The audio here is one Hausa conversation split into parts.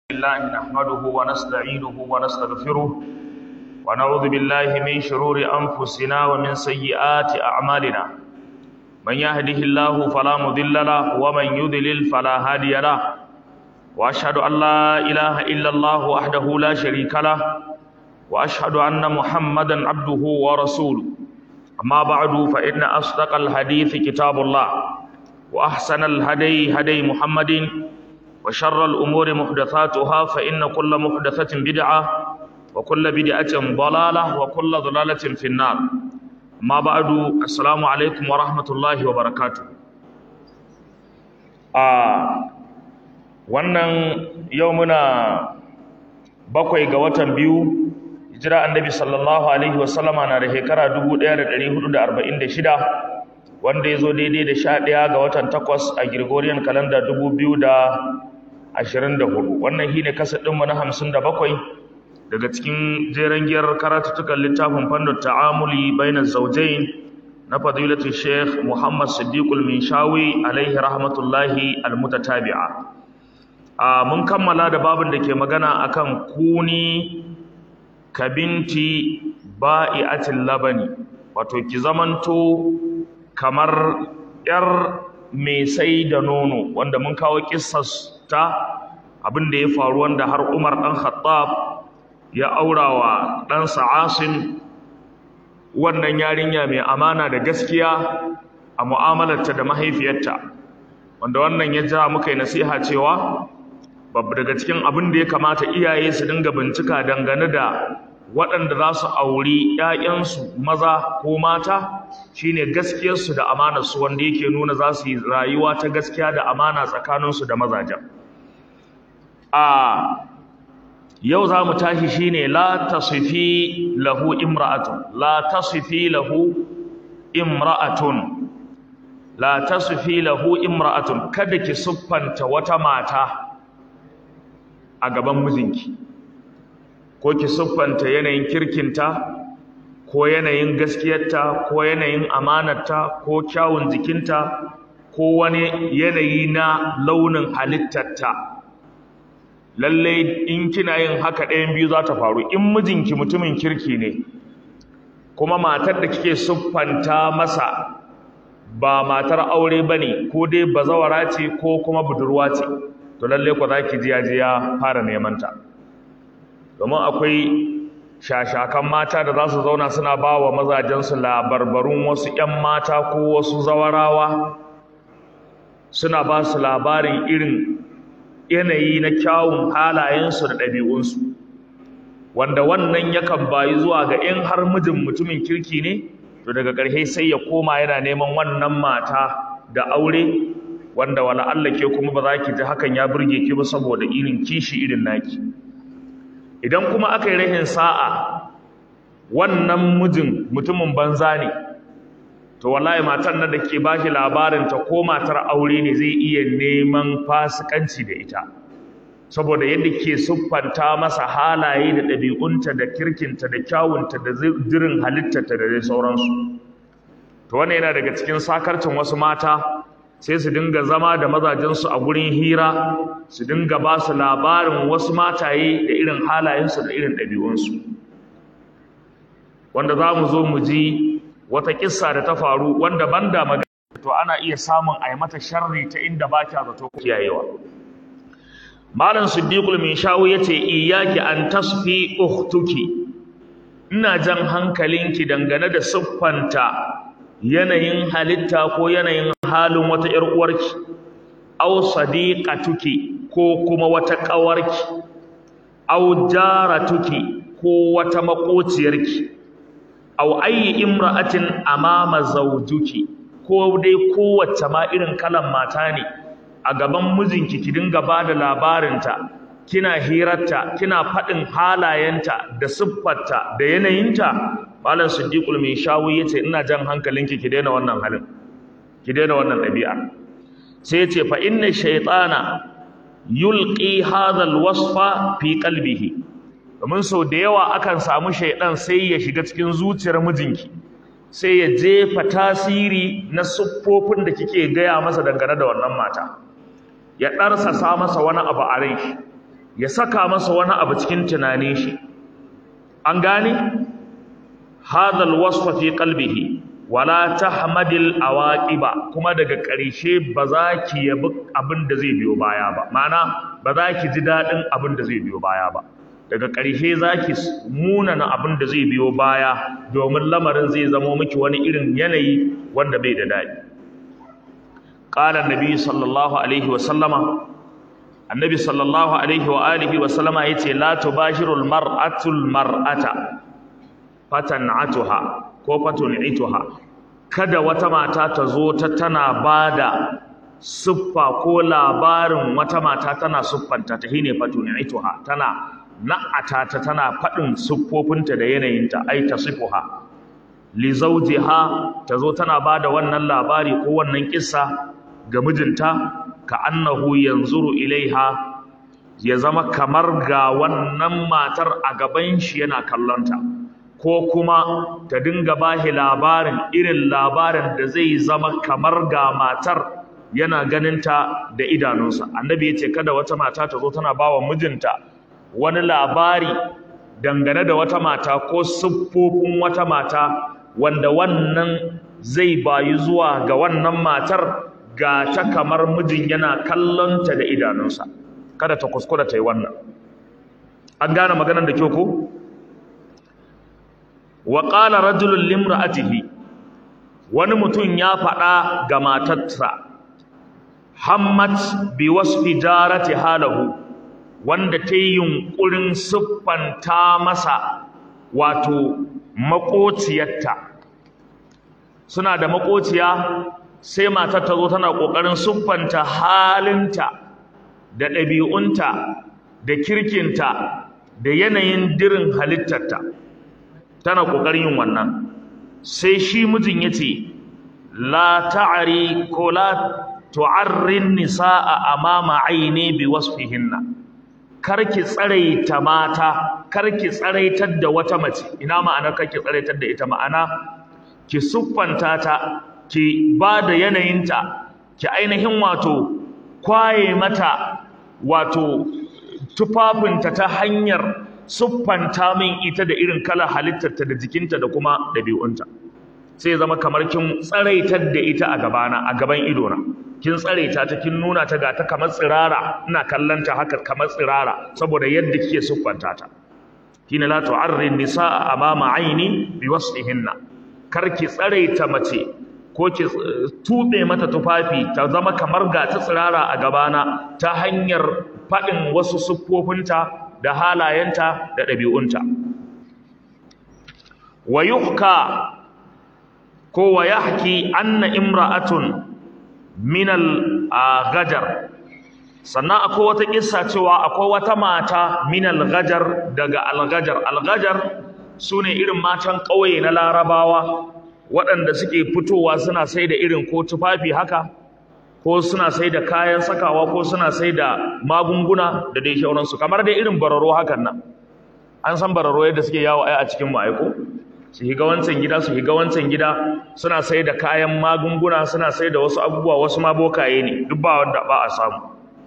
الله نحمده ونستعينه ونستغفره ونعوذ بالله من شرور أنفسنا ومن سيئات أعمالنا من يهده الله فلا مضل له ومن يضلل فلا هادي له وأشهد أن لا إله إلا الله وحده لا شريك له وأشهد أن محمدا عبده ورسوله أما بعد فإن أصدق الحديث كتاب الله وأحسن الهدي هدي محمد وشر الأمور محدثاتها فإن كل محدثة بدعة وكل بدعة ضلالة وكل ضلالة في النار ما بعد السلام عليكم ورحمة الله وبركاته آه wannan yau muna bakwai ga watan biyu hijira annabi sallallahu alaihi wasallama na da shekara 1446 wanda ya zo daidai da sha ɗaya ga watan takwas a Gregorian calendar dubu biyu da ashirin da hudu wannan shi ne kasa ɗinmu na hamsin da bakwai daga cikin jeren giyar karatuttukan littafin fannin ta'amuli bainar zaujain na fadilatu sheikh muhammad siddiqul minshawi alaihi rahmatullahi almutatabi'a a mun kammala da babin da ke magana akan kuni kabinti ba'i'atil labani wato ki zamanto kamar ‘yar mai sai da nono wanda mun kawo ta abin da ya faru wanda har umar ɗan khattab ya aura wa ɗansa asin wannan yarinya mai amana da gaskiya a mu'amalarta da mahaifiyarta wanda wannan ya ja muka yi nasiha cewa babu daga cikin abin da ya kamata iyaye su dinga bincika dangane da waɗanda za su auri ‘ya'yansu maza ko mata shine gaskiyarsu da amanarsu wanda yake nuna za su yi rayuwa ta gaskiya da amana tsakaninsu da mazajen. A yau za mu tashi shine la tasifi lahu imra'atun la tasifi lahu imra'atun la tasifi lahu imra'atun kada ki siffanta wata mata a gaban mijinki. ko ki siffanta yanayin kirkinta ko yanayin gaskiyarta ko yanayin amanarta ko kyawun jikinta ko wani yanayi na launin halittarta lalle in kina yin haka ɗayan biyu za ta faru in mijinki mutumin kirki ne kuma matar da kike siffanta masa ba matar aure ba ne ko dai bazawara ce ko kuma budurwa ce to lalle ku za ki ji ya fara neman ta domin akwai shashakan mata da za su zauna suna ba wa mazajensu labarbarun wasu 'yan mata ko wasu zawarawa suna ba su labarin irin yanayi na kyawun halayensu da ɗabi'unsu wanda wannan yakan bayi zuwa ga in har mijin mutumin kirki ne to daga ƙarshe sai ya koma yana neman wannan mata da aure wanda wala Allah ke kuma ba za ki ji hakan ya burge ki ba saboda irin kishi irin naki idan kuma aka yi rahin sa'a wannan mijin mutumin banza ne to wallahi matan nan da ke ba shi labarin ta ko matar aure ne zai iya neman fasikanci da ita saboda yadda ke siffanta masa halaye da ɗabi'unta da kirkinta da kyawunta da zirin halittarta da dai sauransu to wannan yana daga cikin sakarcin wasu mata sai su dinga zama da mazajensu a gurin hira su dinga ba su labarin wasu mataye da irin halayensu da irin ɗabi'unsu wanda za mu zo mu ji wata kissa da ta faru wanda banda magana to ana iya samun a yi mata sharri ta inda ba kya zato kiyayewa malam siddiqul min shawu yace iyyaki an tasfi ukhtuki ina jan hankalinki dangane da siffanta yanayin halitta ko yanayin halin wata ‘yar uwarki, au sadiqatuki ko kuma wata ƙawarki, au jaratuki ko wata maƙociyarki, au ayyi imra'atin amama zaujuki ko dai kowace ma irin kalan mata ne a gaban mijinki ki dinga ba da labarinta kina hirarta kina faɗin halayenta da siffarta da yanayinta malam siddiqul mai shawu yace ina jan hankalinki ki daina wannan halin ki daina wannan ɗabi'a sai yace fa inna shaytana yulqi hadha alwasfa fi qalbihi domin sau da yawa akan samu shaydan sai ya shiga cikin zuciyar mijinki sai ya jefa tasiri na siffofin da kike gaya masa dangane da wannan mata ya ɗarsasa masa wani abu a rai ya saka masa wani abu cikin tunanin shi an gane hadha alwasfa fi qalbihi wala tahmadil awaqiba kuma daga ƙarshe ba za ki yabi abin da zai biyo baya ba ma'ana ba za ki ji daɗin abin da zai biyo baya ba daga ƙarshe za ki munana abin da zai biyo baya domin lamarin zai zamo miki wani irin yanayi wanda bai da daɗi qala annabi sallallahu alaihi wa sallama annabi sallallahu alaihi wa alihi wa sallama yace la tubashirul mar'atul mar'ata fatan'atuha ko fatun'ituha kada wata mata ta zo ta tana bada siffa ko labarin wata mata tana siffanta ta shine fatun'ituha tana na'ata ta tana faɗin siffofinta da yanayinta ai tasifuha li zawjiha ta zo tana bada wannan labari ko wannan kissa ga mijinta ka annahu yanzuru ilaiha ya zama kamar ga wannan matar a gaban shi yana kallonta ko kuma ta dinga bashi labarin irin labarin da zai zama kamar ga matar yana ganinta da idanunsa annabi ya ce kada wata mata ta zo tana bawa mijinta wani labari dangane da wata mata ko siffofin wata mata wanda wannan zai bayu zuwa ga wannan matar ga ta kamar mijin yana kallonta da idanunsa kada ta kuskura ta yi wannan an gane maganar da kyau ko wa qala rajulun limra'atihi wani mutum ya faɗa ga matarsa hammat bi wasfi jarati halahu wanda ta yi yunƙurin siffanta masa wato maƙociyarta suna da maƙociya sai matar ta zo tana ƙoƙarin siffanta halinta da ɗabi'unta da kirkinta da yanayin dirin halittarta tana ƙoƙarin yin wannan sai shi mijin ya ce la ta'ari ko la tu'arrin nisa'a amama aini bi wasfihinna karki tsaraita mata karki tsaraitar da wata mace ina ma'anar karki tsaraitar da ita ma'ana ki siffanta ta ki ba da yanayinta ki ainihin wato kwaye mata wato tufafinta ta hanyar siffanta min ita da irin kalar halittarta da jikinta da kuma ɗabi'unta sai zama kamar kin tsaraitar da ita a gabana a gaban idona kin tsaraita ta kin nuna ta ga ta kamar tsirara ina kallon ta haka kamar tsirara saboda yadda kike siffanta ta kina la tu'arrin nisaa amama aini bi wasfihinna kar ki tsaraita mace ko ki tube mata tufafi ta zama kamar ga ta tsirara a gabana ta hanyar faɗin wasu siffofinta da halayenta da ɗabi'unta wa yuhka ko wa yahki anna imra'atun min al-ghajar sannan akwai wata kissa cewa akwai wata mata min al-ghajar daga al-ghajar al-ghajar sune irin matan ƙauye na larabawa waɗanda suke fitowa suna sai da irin ko tufafi haka ko suna sai da kayan sakawa ko suna sai da magunguna da dai shauransu kamar dai irin bararo hakan nan an san bararo yadda suke yawo ai a cikin ma'aiko su higa wancan gida su higa wancan gida suna sai da kayan magunguna suna sai da wasu abubuwa wasu ma bokaye ne duk ba wanda ba a samu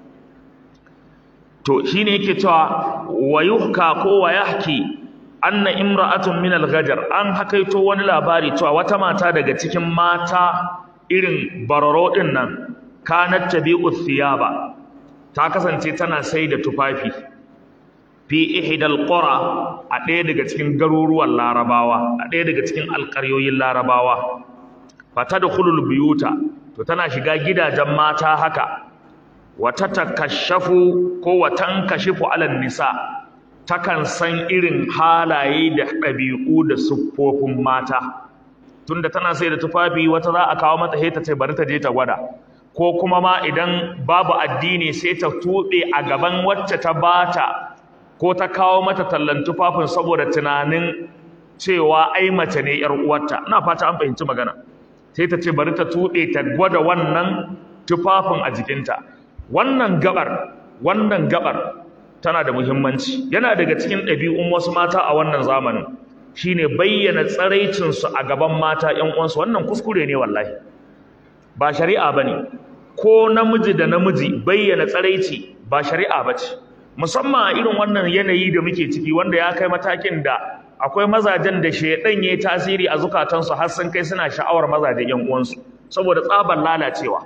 to shine yake cewa wayuhka ko wayahki anna imra'atun min al-ghajar an hakaito wani labari cewa wata mata daga cikin mata irin bararo din nan kanat tabi'u thiyaba ta kasance tana sai da tufafi fi ihdal qura a ɗaya daga cikin garuruwan larabawa a ɗaya daga cikin alƙaryoyin larabawa fatadkhulul buyuta to tana shiga gidajen mata haka wata takashafu ko watan kashifu alan nisa takan san irin halaye da ɗabi'u da siffofin mata tunda tana sai da tufafi wata za a kawo mata sai ta ce bari ta je ta gwada ko kuma ma idan babu addini sai ta tuɓe a gaban wacce ta bata ko ta kawo mata tallan tufafin saboda tunanin cewa ai mace ne yar uwarta ina fata an fahimci magana sai ta ce bari ta tuɗe ta gwada wannan tufafin a jikinta wannan gabar wannan gabar tana da muhimmanci yana daga cikin ɗabi'un wasu mata a wannan zamanin shine bayyana tsaraicinsu a gaban mata ƴan uwansu wannan kuskure ne wallahi ba shari'a bane ko namiji da namiji bayyana tsaraici ba shari'a bace musamman a irin wannan yanayi da muke ciki wanda ya kai matakin da akwai mazajen da shaidan yayi tasiri a zukatansu har sun kai suna sha'awar mazajen yan uwansu saboda tsabar lalacewa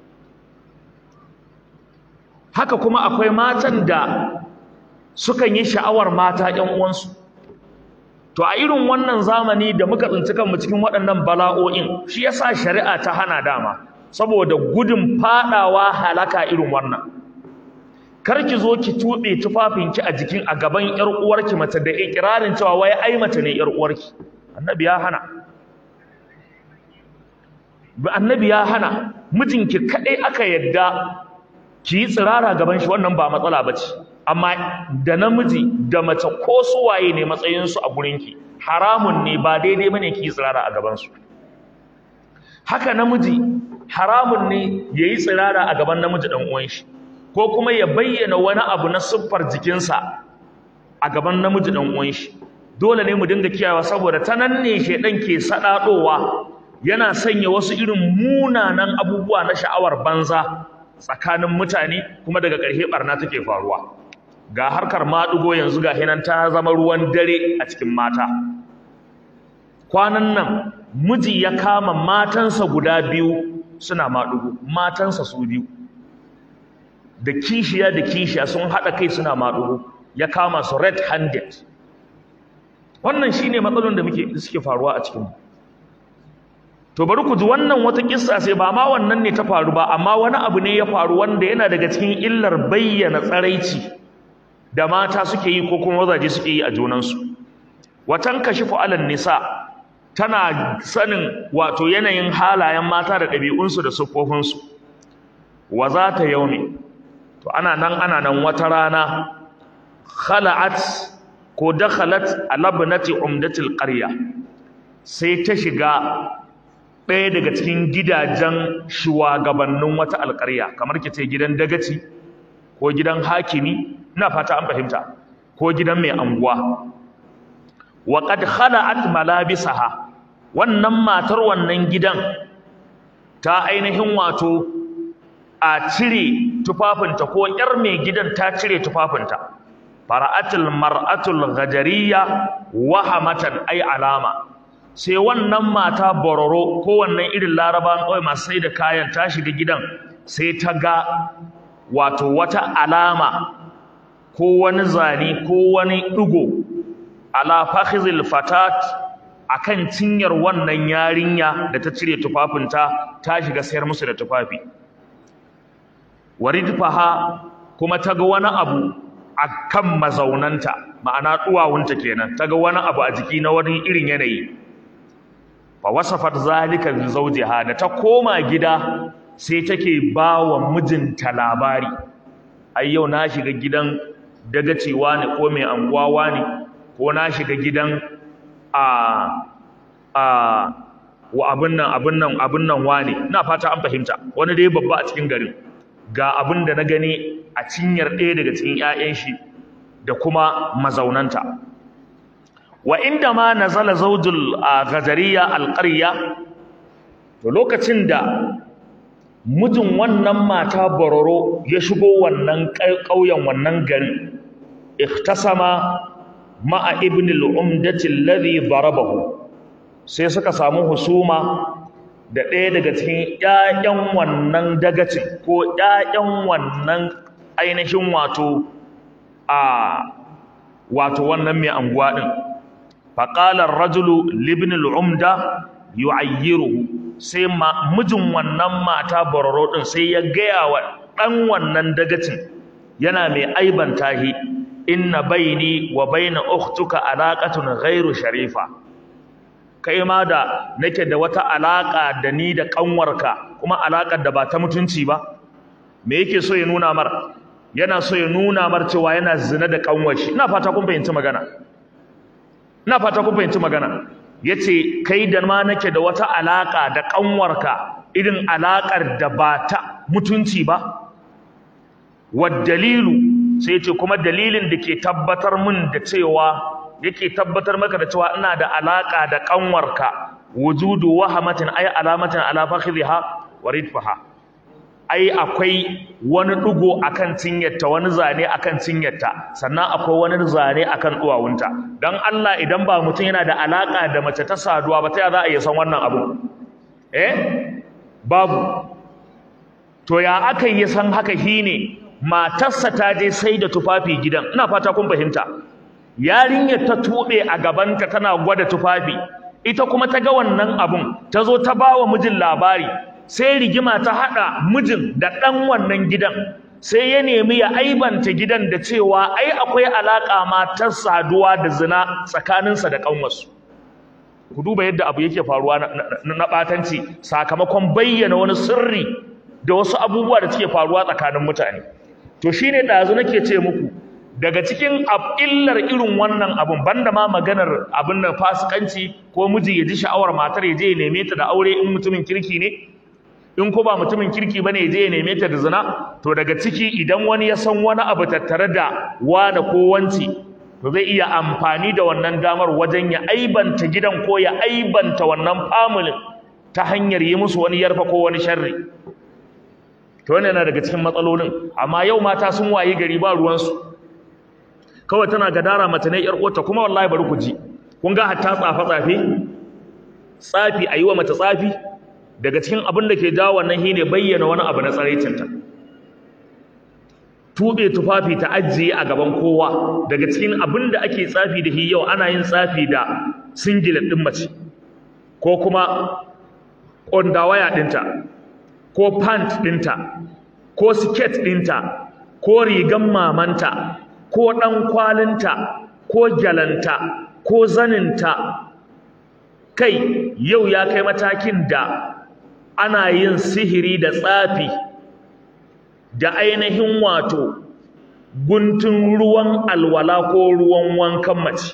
haka kuma akwai matan da sukan yi sha'awar mata yan uwansu to a irin wannan zamani da muka tsinci kanmu cikin waɗannan bala'o'in shi yasa shari'a ta hana dama saboda gudun fadawa halaka irin wannan kar ki zo ki tube tufafinki a jikin a gaban yar uwarki mace da ikirarin cewa wai ai mace ne yar uwarki annabi ya hana annabi ya hana mijinki kadai aka yadda ki yi tsirara gaban shi wannan ba matsala bace amma da namiji da mace ko su waye ne matsayin su a gurinki haramun ne ba daidai bane ki yi tsirara a gaban su haka namiji haramun ne yayi tsirara a gaban namiji dan uwan shi ko kuma ya bayyana wani abu na siffar jikinsa a gaban namiji dan uwan shi dole ne mu dinga kiyawa saboda ta nan ne shedan ke sadadowa yana sanya wasu irin munanan abubuwa na sha'awar banza tsakanin mutane kuma daga ƙarshe barna take faruwa ga harkar maɗugo yanzu ga hinan ta zama ruwan dare a cikin mata kwanan nan miji ya kama matansa guda biyu suna maɗugo matansa su biyu da kishiya da kishiya sun haɗa kai suna maɗugo ya kama su red handed wannan shine matsalolin da muke suke faruwa a cikinmu to bari ku ji wannan wata kissa sai ba ma wannan ne ta faru ba amma wani abu ne ya faru wanda yana daga cikin illar bayyana tsaraici da mata suke yi ko kuma mazaje suke yi a junansu watan kashifu alal nisa tana sanin wato yanayin halayen mata da ɗabi'unsu da siffofinsu wa za ta yaumi to ana nan ana nan wata rana khala'at ko dakhalat alabnati umdatil qarya sai ta shiga ɗaya daga cikin gidajen shugabannin wata alƙarya kamar ki ce gidan dagaci ko gidan hakimi ina fata an fahimta ko gidan mai anguwa wa qad khala'at malabisaha wannan matar wannan gidan ta ainihin wato a cire tufafinta ko ƴar mai gidan ta cire tufafinta fara'atul mar'atul ghajariya wahamatan ay alama sai wannan mata bororo ko wannan irin laraban kawai masu sai da kayan ta shiga gidan sai ta ga wato wata alama ko wani zane ko wani ɗigo ala fakhizil fatat akan cinyar wannan yarinya da ta cire tufafinta ta shiga sayar musu da tufafi waridfaha kuma ta ga wani abu akan mazaunanta ma'ana duwawunta kenan ta ga wani abu a jiki na wani irin yanayi fa wasafat zalika li zawjiha da ta koma gida sai take ba wa mijinta labari ai yau na shiga gidan dagacewa ne ko mai anguwawa ne ko na shiga gidan a a wa abin nan abin nan abin nan wane ina fata an fahimta wani dai babba a cikin garin ga abin da na gani a cinyar ɗaya daga cikin 'ya'yan shi da kuma mazaunanta wa inda ma nazala zawjul ghazariya alqarya to lokacin da mijin wannan mata bororo ya shigo wannan ƙauyen wannan garin ikhtasama ma'a ibn al-umdati alladhi darabahu sai suka samu husuma da ɗaya daga cikin ƴaƴan wannan dagacin ko ƴaƴan wannan ainihin wato a wato wannan mai anguwa din faqala ar-rajulu li ibn al-umda yu'ayyiruhu sai mijin wannan mata bororo din sai ya gaya wa dan wannan dagacin yana mai aibanta shi inna baini wa baina ukhtuka alaqatun ghairu sharifa kai ma da nake da wata alaka da ni da kanwarka kuma alakar da ba ta mutunci ba me yake so ya nuna mar yana so ya nuna mar cewa yana zina da kanwar shi ina fata kun fahimci magana ina fata kun fahimci magana yace kai da ma nake da wata alaka da kanwarka irin alakar da ba ta mutunci ba wad dalilu sai yace kuma dalilin da ke tabbatar min da cewa yake tabbatar maka da cewa ina da alaka da kanwarka wujudu wahamatin ay alamatin ala fakhidha wa ridfaha ai akwai wani ɗigo akan cinyarta wani zane akan cinyarta sannan akwai wani zane akan duwawunta dan Allah idan ba mutum yana da alaka da mace ta saduwa ba ta ya za a iya san wannan abu eh babu to ya aka yi san haka shine matarsa ta je sai da tufafi gidan ina fata kun fahimta yarinyar ta tube a gabanta tana gwada tufafi ita kuma ta ga wannan abun ta zo ta bawa mijin labari sai rigima ta hada mijin da dan wannan gidan sai ya nemi ya aibanta gidan da cewa ai akwai alaka matar saduwa da zina tsakaninsa da kanwarsu ku duba yadda abu yake faruwa na batanci sakamakon bayyana wani sirri da wasu abubuwa da suke faruwa tsakanin mutane to shine dazu nake ce muku daga cikin illar irin wannan abun banda ma maganar abin nan fasikanci ko miji ya ji sha'awar matar ya je ya neme ta da aure in mutumin kirki ne in ko ba mutumin kirki bane ya je ya neme ta da zina to daga ciki idan wani ya san wani abu tattare da wani ko wanci to zai iya amfani da wannan damar wajen ya aibanta gidan ko ya aibanta wannan familin ta hanyar yi musu wani yarfa ko wani sharri to wannan yana daga cikin matsalolin amma yau mata sun wayi gari ba ruwansu kawai tana gadara mace ne yar uwarta kuma wallahi bari ku ji kun ga hatta tsafa tsafe tsafi ayi wa mace tsafi daga cikin abin da ke jawo wannan shine bayyana wani abu na tsaraicinta tube tufafi ta ajiye a gaban kowa daga cikin abin da ake tsafi da shi yau ana yin tsafi da singlet din mace ko kuma waya ɗinta ko pant ɗinta ko siket ɗinta ko rigan mamanta ko ɗan kwalinta ko gyalanta ko zaninta kai yau ya kai matakin da ana yin sihiri da tsafi da ainihin wato guntun ruwan alwala ko ruwan wankan mace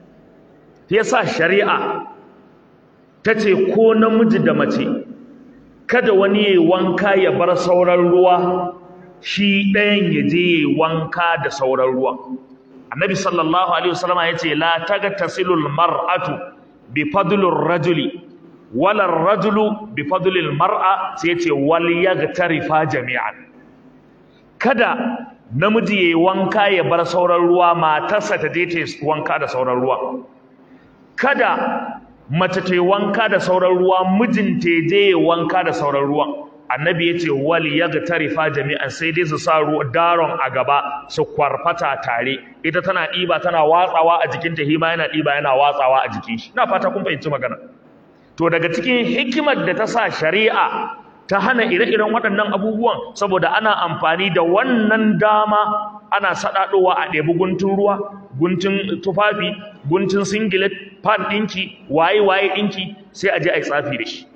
yasa shari'a ta ce ko namiji da mace kada wani ya wanka ya bar sauran ruwa shi ɗayan ya je ya wanka da sauran ruwa annabi sallallahu alaihi wasallam ya ce la tagtasilul mar'atu bi fadlur rajuli wala rajulu bi fadlil mar'a sai ya ce wal yagtarifa jami'an kada namiji yayi wanka ya bar sauran ruwa matarsa ta je ta wanka da sauran ruwa kada mace ta yi wanka da sauran ruwa mijinta ya je ya wanka da sauran ruwan annabi ya ce wal yagtarifa jami'an sai dai su sa daron a gaba su kwarfata tare ita tana ɗiba tana watsawa a jikinta hima yana ɗiba yana watsawa a jikin shi ina fata kun fahimci magana to daga cikin hikimar da ta sa shari'a ta hana ire-iren waɗannan abubuwan saboda ana amfani da wannan dama ana saɗaɗowa a ɗebi guntun ruwa guntun tufafi guntun singlet pad ɗinki waye-waye ɗinki sai a je a yi tsafi da shi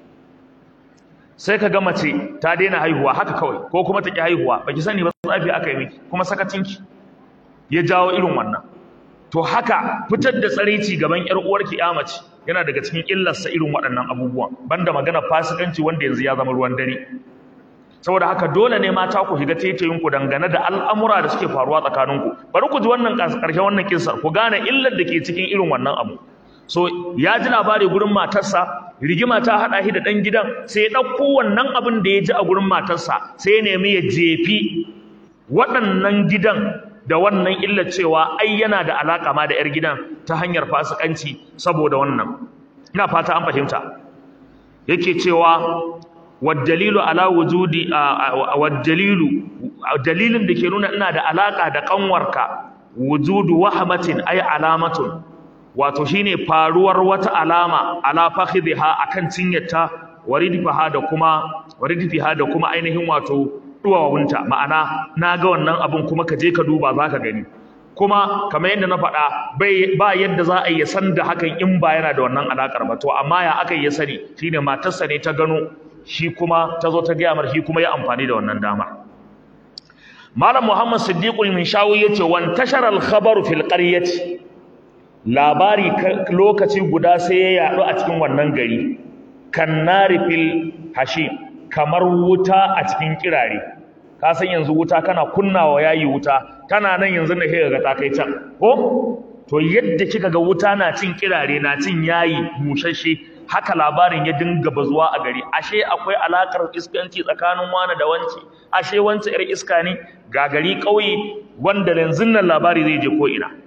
sai ka ga mace ta daina haihuwa haka kawai ko kuma ta ƙi haihuwa baki sani ba tsafi aka yi miki kuma sakacinki ya jawo irin wannan to haka fitar da tsaraici gaban ƴar uwarki ya mace yana daga cikin illarsa irin waɗannan abubuwan banda magana fasikanci wanda yanzu ya zama ruwan dare saboda haka dole ne mata ku shiga taitayin ku dangane da al'amura da suke faruwa tsakaninku bari ku ji wannan ƙarshen wannan kissa ku gane illar da ke cikin irin wannan abu so ya ji labari gurin matarsa rigima ta haɗa shi da ɗan gidan sai ya ɗauko wannan abin da ya ji a gurin matarsa sai ya nemi ya jefi waɗannan gidan da wannan illar cewa ai yana da alaƙa ma da 'yar gidan ta hanyar fasikanci saboda wannan ina fata an fahimta yake cewa waddalilu ala wujudi waddalilu dalilin da ke nuna ina da alaƙa da kanwarka wujudu wahmatin ay alamatun wato shine faruwar wata alama ala fakhidha akan cinyarta waridfiha da kuma waridfiha da kuma ainihin wato duwawunta ma'ana na ga wannan abun kuma ka je ka duba zaka gani kuma kamar yadda na faɗa ba yadda za a yi san da hakan in ba yana da wannan alakar ba to amma ya aka yi sani shine matarsa ne ta gano shi kuma ta zo ta gaya mar shi kuma ya amfani da wannan dama malam muhammad siddiqul minshawi yace wan tashara al khabaru fil qaryati labari lokaci guda sai ya yaɗu a cikin wannan gari kan nari fil hashim kamar wuta a cikin kirare ka san yanzu wuta kana kunnawa yayi wuta tana nan yanzu da kika ga ta kai can ko to yadda kika ga wuta na cin kirare na cin yayi mushashe haka labarin ya dinga bazuwa a gari ashe akwai alakar iskanci tsakanin wani da wance ashe wance yar iska ne ga gari ƙauye wanda yanzu nan labari zai je ko ina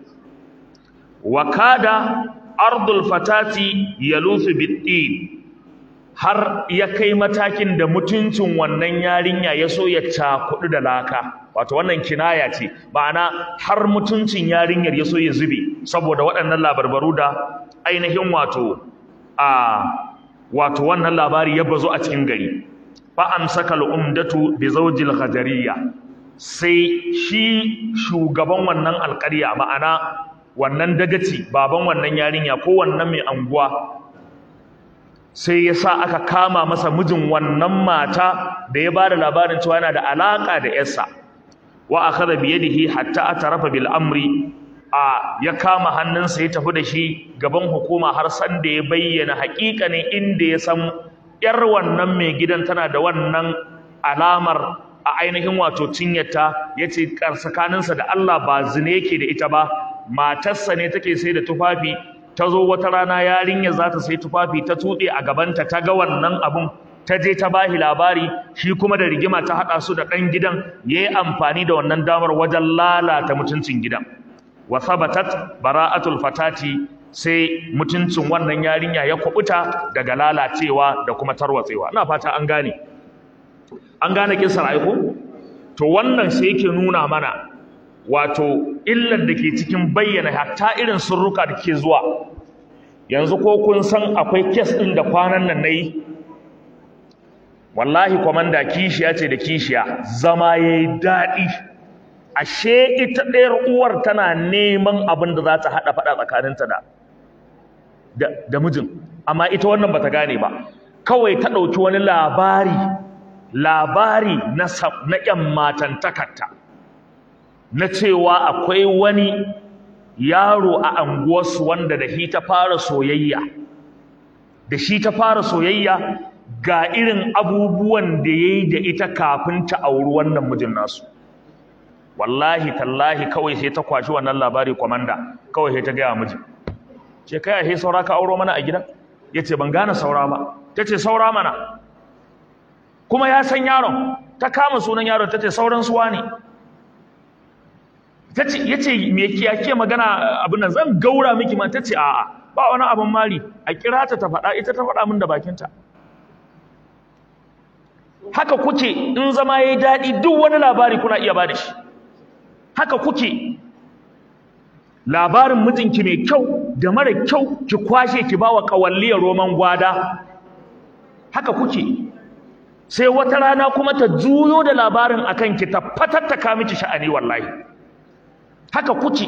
wa kada ardul fatati yalusu biddin har ya kai matakin da mutuncin wannan yarinya ya so ya cakudu da laka wato wannan kinaya ce ma'ana har mutuncin yarinyar ya so ya zube saboda waɗannan labarbaru da ainihin wato a wato wannan labari ya bazo a cikin gari fa amsaka al-umdatu bi zawjil khadariya sai shi shugaban wannan alƙarya ma'ana wannan dagaci baban wannan yarinya ko wannan mai anguwa sai ya sa aka kama masa mijin wannan mata da ya bada labarin cewa yana da alaka da yarsa wa akhadha bi yadihi hatta atarafa bil amri a ya kama hannunsa ya tafi da shi gaban hukuma har san da ya bayyana haƙiƙanin inda ya san yar wannan mai gidan tana da wannan alamar a ainihin wato cinyarta yace tsakaninsa da Allah ba zine yake da ita ba matarsa ne take sai da tufafi ta zo wata rana yarinya za ta sai tufafi ta tuɗe a gabanta ta ga wannan abun ta je ta bahi labari shi kuma da rigima ta haɗa su da ɗan gidan ya yi amfani da wannan damar wajen lalata mutuncin gidan wa sabatat bara'atul fatati sai mutuncin wannan yarinya ya kubuta daga lalacewa da kuma tarwatsewa ina fata an gane an gane kisar aiko to wannan sai yake nuna mana wato illar da ke cikin bayyana hatta irin surruka da ke zuwa yanzu ko kun san akwai kes ɗin da kwanan nan na yi wallahi kwamanda kishiya ce da kishiya zama ya yi daɗi ashe ita ɗayar uwar tana neman abin da za ta haɗa faɗa tsakaninta da da mijin amma ita wannan bata gane ba kawai ta ɗauki wani labari labari na na ƴan matantakarta na cewa akwai wani yaro a anguwarsu wanda da shi ta fara soyayya da shi ta fara soyayya ga irin abubuwan da ya yi da ita kafin ta auri wannan mijin nasu wallahi tallahi kawai sai ta kwashi wannan labari kwamanda kawai sai ta gaya mijin ce kai a saura ka auro mana a gidan ya ce ban gane saura ba ta ce saura mana kuma ya san yaron ta kama sunan yaron ta ce sauran suwa ne ya ce me kiyake magana abin nan zan gaura miki ma ta ce a'a ba wani abin mari a kira ta ta faɗa ita ta faɗa min da bakinta haka kuke in zama ya yi daɗi duk wani labari kuna iya ba da shi haka kuke labarin mijinki mai kyau da mara kyau ki kwashe ki bawa kawalliyar roman gwada haka kuke sai wata rana kuma ta juyo da labarin akan ki ta fatattaka miki sha'ani wallahi haka kuke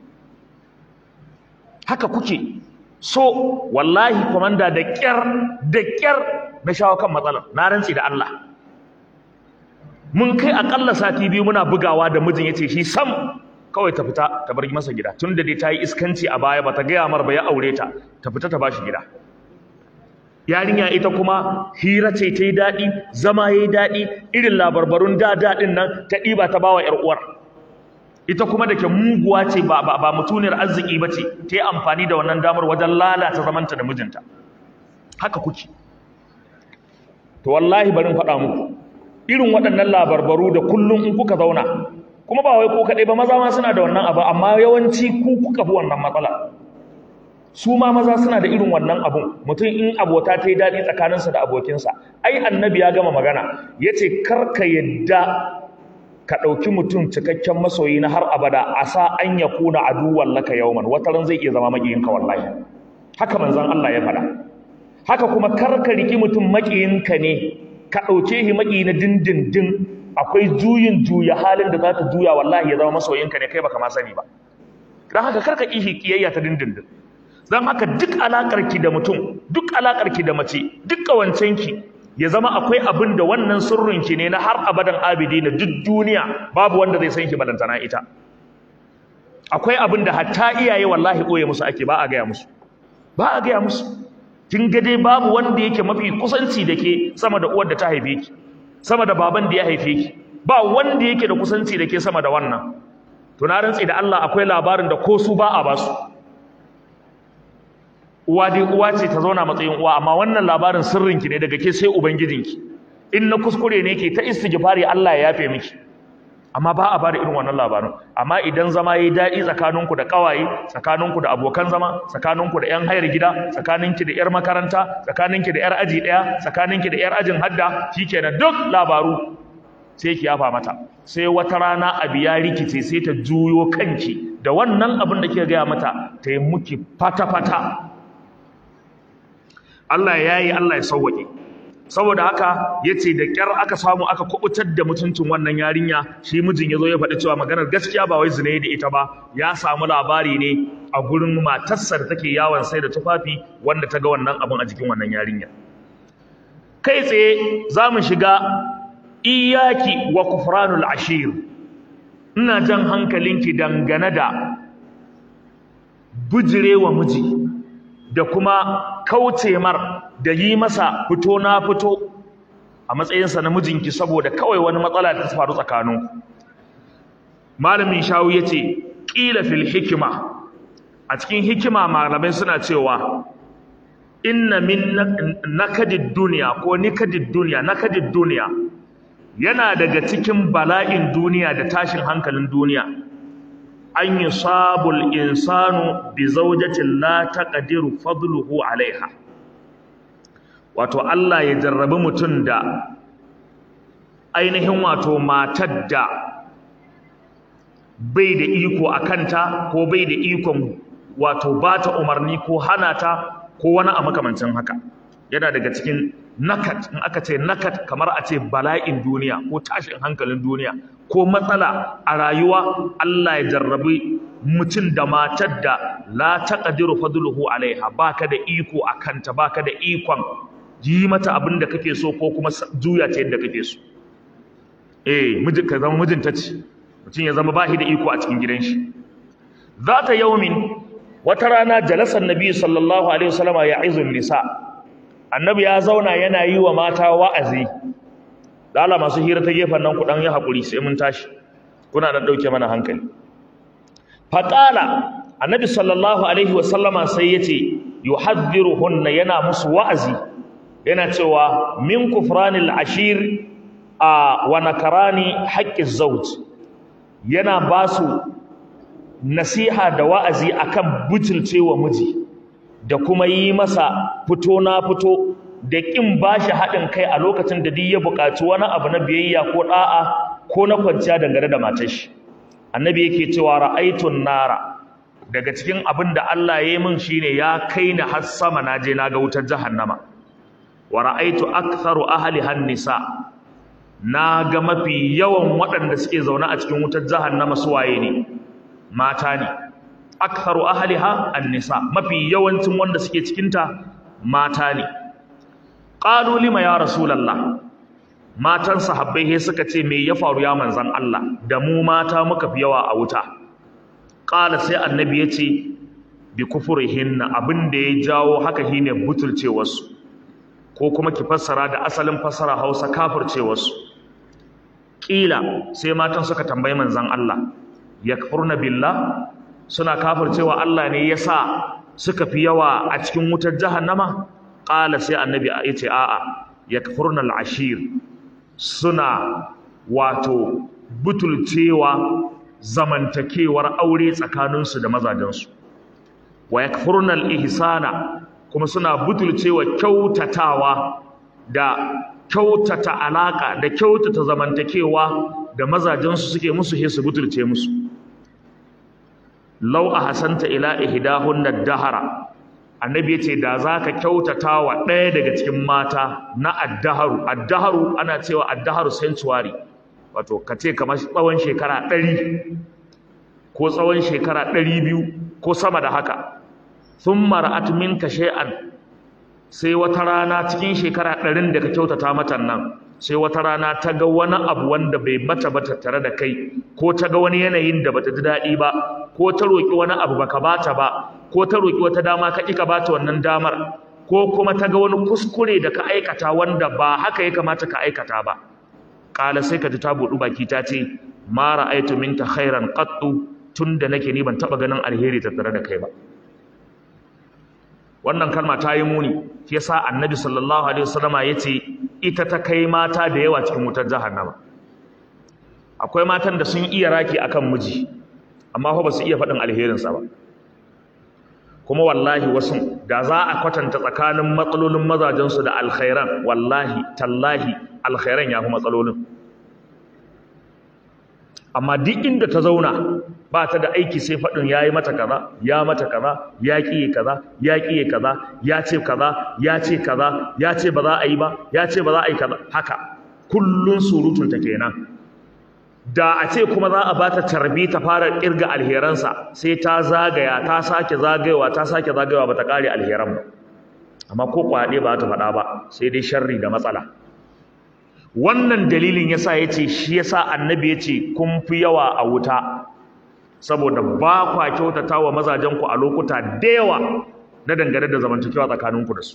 haka kuke so wallahi komanda da kyar da kyar na shawo kan matsalar na rantsi da Allah mun kai akalla sati biyu muna bugawa da mijin yace shi sam kawai ta fita ta bar masa gida tunda dai ta yi iskanci a baya bata gaya mar ba ya aure ta ta fita ta bashi gida yarinya ita kuma hira ce ta yi daɗi zama ya yi daɗi irin labarbarun da daɗin nan ta ɗiba ta bawa ‘yar uwar ita kuma da ke muguwa ce ba, ba, ba mutuniyar arziki ba ce ta yi amfani da wannan damar wajen lalata zamanta da mijinta haka kuke to wallahi barin faɗa muku irin waɗannan labarbaru da kullum in kuka zauna kuma ba wai ko kaɗai ba maza ma suna da wannan abu amma yawanci ku kuka fi wannan matsala su ma maza suna da irin wannan abun mutum in abota ta yi daɗi tsakaninsa da abokinsa ai annabi ya gama magana ya ce kar ka yadda ka ɗauki mutum cikakken masoyi na har abada a sa an ya kuna aduwan laka yauman wata ran zai iya zama maƙiyinka wallahi haka manzon Allah ya faɗa haka kuma kar ka riki mutum maƙiyinka ne ka ɗauke shi maƙiyi na dindindin akwai juyin juya halin da za ta juya wallahi ya zama masoyinka ne kai baka ma sani ba don haka kar ka ƙi shi ƙiyayya ta dindindin don haka duk alaƙarki da mutum duk alaƙarki da mace duk ƙawancenki ya zama akwai abin da wannan sirrinki ne na har abadan abidi na duk duniya babu wanda zai san ki balantana ita akwai abin da hatta iyaye wallahi ɓoye musu ake ba a gaya musu ba a gaya musu kin ga dai babu wanda yake mafi kusanci da ke sama da uwar da ta haife ki sama da baban da ya haife ki ba wanda yake da kusanci da ke sama da wannan to na rantsi da Allah akwai labarin da ko su ba a basu uwa dai uwa ce ta zauna matsayin uwa amma wannan labarin sirrinki ne daga ke sai ubangijinki in na kuskure ne ke ta istighfari Allah ya yafe miki amma ba a bada irin wannan labarin amma idan zama yayi daɗi tsakaninku da ƙawaye tsakaninku da abokan zama tsakaninku da ƴan hayar gida tsakaninki da ƴar makaranta tsakaninki da ƴar aji ɗaya tsakaninki da ƴar ajin hadda shikenan duk labaru sai ki yafa mata sai wata rana abu ya rikice sai ta juyo kanki da wannan abin da kika gaya mata ta yi muki fata-fata Allah ya yi Allah ya sauwaƙe saboda haka ya ce da ƙyar aka samu aka kubutar da mutuncin wannan yarinya shi mijin ya zo ya faɗi cewa maganar gaskiya ba wai zina da ita ba ya samu labari ne a gurin matarsa da take yawon sai da tufafi wanda ta ga wannan abin a jikin wannan yarinya kai tsaye za mu shiga iyaki wa kufranul ashir ina jan hankalinki dangane da bujirewa miji da kuma kauce mar da yi masa fito na fito a matsayinsa na mijinki saboda kawai wani matsala da ta faru tsakaninku malamin shawu ya ce ƙila fil hikima a cikin hikima malamai suna cewa inna min nakadid duniya ko nikadid duniya nakadid duniya yana daga cikin bala'in duniya da tashin hankalin duniya an yi sabul insanu bi zaujatin la taqdiru fadluhu alaiha wato Allah ya jarrabi mutum da ainihin wato matar da bai da iko a kanta ko bai da ikon wato ba ta umarni ko hana ta ko wani a makamancin haka yana daga cikin nakat in aka ce nakat kamar a ce bala'in duniya ko tashin hankalin duniya ko matsala a rayuwa Allah ya jarrabi mutum da matar da la taqdiru fadluhu alaiha baka da iko a kanta baka da ikon yi mata abin da kake so ko kuma juya ta yadda kake so eh miji ka zama mijinta ce mutum ya zama bashi da iko a cikin gidan shi zata yaumin wata rana jalasar nabi sallallahu alaihi wasallama ya izun nisa annabi ya zauna yana yi wa mata wa'azi dala masu hira ta gefen nan ku dan yi hakuri sai mun tashi kuna dan dauke mana hankali faqala annabi sallallahu alaihi wasallama sai yace yuhadhdhiruhunna yana musu wa'azi yana cewa min kufranil ashir a wa nakarani haqqiz zawj yana basu nasiha da wa'azi akan butulcewa miji da kuma yi masa fito na fito da ƙin bashi haɗin kai a lokacin da duk ya buƙaci wani abu na biyayya ko ɗa'a ko na kwanciya dangane da matar shi annabi yake cewa ra'aitun nara daga cikin abin da Allah ya yi min shine ya kai ni har sama na je na ga wutar jahannama wa ra'aitu aktharu ahli nisa na ga mafi yawan waɗanda suke zaune a cikin wutar jahannama su waye ne mata ne aktharu ahliha an-nisa mafi yawancin wanda suke cikin ta mata ne qalu lima ya rasulullah matan sahabbai he suka ce me ya faru ya manzon Allah da mu mata muka fi yawa a wuta qala sai annabi yace bi kufurihinna abinda ya jawo haka shine butulcewarsu ko kuma ki fassara da asalin fassara Hausa kafircewarsu kila sai matan suka tambayi manzon Allah yakfurna billah suna kafircewa Allah ne yasa suka fi yawa a cikin wutar jahannama qala sai annabi yace a'a yakfurna al-ashir suna wato butulcewa zamantakewar aure tsakaninsu da mazajensu wa yakfurna al-ihsana kuma suna butulcewa kyautatawa da kyautata alaka da kyautata zamantakewa da mazajensu suke musu he su butulce musu law ahsanta ila ihdahunna dahara annabi yace da zaka kyautata wa ɗaya daga cikin mata na addaharu addaharu ana cewa addaharu sanctuary wato kace kamar tsawon shekara 100 ko tsawon shekara 200 ko sama da haka thumma ra'at minka shay'an sai wata rana cikin shekara 100 da ka kyautata mata nan sai wata rana ta ga wani abu wanda bai mata ba tattare da kai ko ta ga wani yanayin da bata ji daɗi ba ko ta roƙi wani abu baka bata ba ko ta roƙi wata dama ka ƙi ka bata wannan damar ko kuma ta ga wani kuskure da ka aikata wanda ba haka ya kamata ka aikata ba ƙala sai ka ji ta buɗu baki ta ce ma ra'aitu minka khairan qattu tunda nake ni ban taɓa ganin alheri tattare da kai ba wannan kalma ta yi muni shi yasa annabi sallallahu alaihi wasallama yace ita ta kai mata da yawa cikin wutar jahannama akwai matan da sun iya raki akan miji amma fa ba su iya faɗin alherinsa ba kuma wallahi wasu da za a kwatanta tsakanin matsalolin mazajensu da alkhairan wallahi tallahi alkhairan ya fi matsalolin amma duk inda ta zauna ba ta da aiki sai faɗin ya yi mata kaza ya mata kaza ya ƙiye kaza ya ƙiye kaza ya ce kaza ya ce kaza ya ce ba za a yi ba ya ce ba za a yi kaza haka kullun surutunta kenan da a ce kuma za a bata tarbi ta fara kirga alheransa sai ta zagaya ta sake zagayewa ta sake zagayewa ba ta kare alheran ba amma ko kwaɗe ba ta faɗa ba sai dai sharri da matsala wannan dalilin yasa yace shi yasa annabi yace kun fi yawa a wuta saboda ba kwa kyautata wa mazajen ku a lokuta da yawa na dangane da zamantakewa tsakaninku da su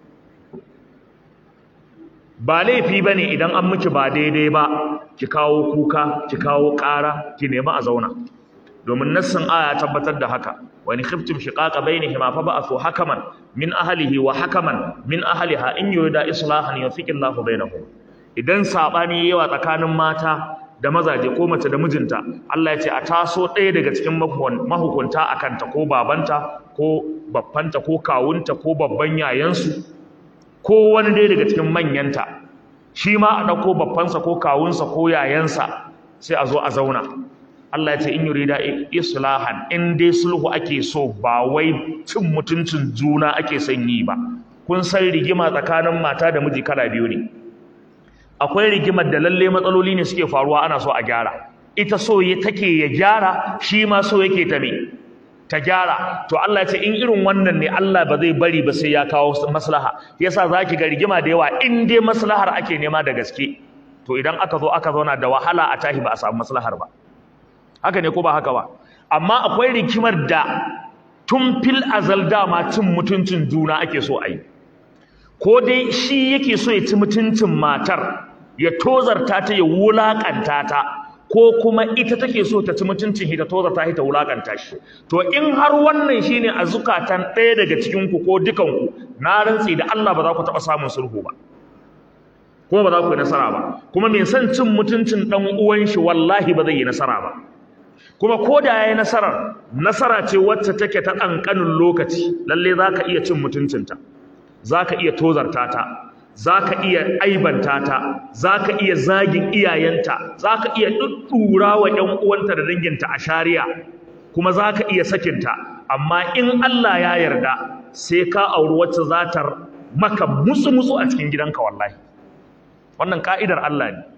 ba laifi bane idan an miki ba daidai ba ki kawo kuka ki kawo ƙara ki nemi a zauna domin nassin aya tabbatar da haka wa in khiftum shiqaqa bainihima fa ba'athu hakaman min ahlihi wa hakaman min ahliha in yurida islahan yufiqi Allahu bainahum idan sabani yawa tsakanin mata da mazaje ko mace da mijinta Allah ya ce a taso ɗaya daga cikin mahukunta akan ta ko babanta ko babbanta ko kawunta ko babban yayansu ko wani ɗaya daga cikin manyanta shi ma a ɗauko babbansa ko kawunsa ko yayansa sai a zo a zauna Allah ya ce in yurida islahan in dai sulhu ake so ba wai cin mutuncin juna ake son yi ba kun san rigima tsakanin mata da miji kala biyu ne akwai rigimar da lalle matsaloli ne suke faruwa ana so a gyara ita so ya take ya gyara shi ma so yake ta me ta gyara to Allah ya ce in irin wannan ne Allah ba zai bari ba sai ya kawo maslaha yasa zaki ga rigima da yawa in dai maslahar ake nema da gaske to idan aka zo aka zauna da wahala a tahi ba a samu maslahar ba haka ne ko ba haka ba amma akwai rigimar da tun fil azal dama cin mutuncin juna ake so a yi ko dai shi yake so ya ci mutuncin matar ya tozarta ta ya wulakanta ta ko kuma ita take so ta ci mutuncin ita toza ta ta wulakanta shi to in har wannan shine a zukatan ɗaya daga cikin ku ko dukan ku na rantsi da Allah ba za ku taɓa samun sulhu ba kuma ba za ku yi nasara ba kuma mai son cin mutuncin ɗan uwan shi wallahi ba zai yi nasara ba kuma ko da yayi nasarar nasara ce wacce take ta ƙanƙanin lokaci lalle za ka iya cin mutuncinta za ka iya tozarta ta za ka iya aibanta ta za ka iya zagin iyayenta za ka iya ɗuɗɗura wa ‘yan uwanta da danginta a shari'a kuma za ka iya sakinta amma in Allah ya yarda sai ka auri wacce za ta maka musu-musu a cikin gidanka wallahi wannan ka'idar Allah ne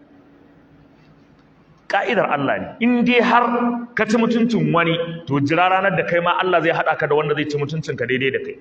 ka'idar Allah ne in dai har ka ci mutuncin wani to jira ranar da kai ma Allah zai haɗa ka da wanda zai ci mutuncinka daidai da kai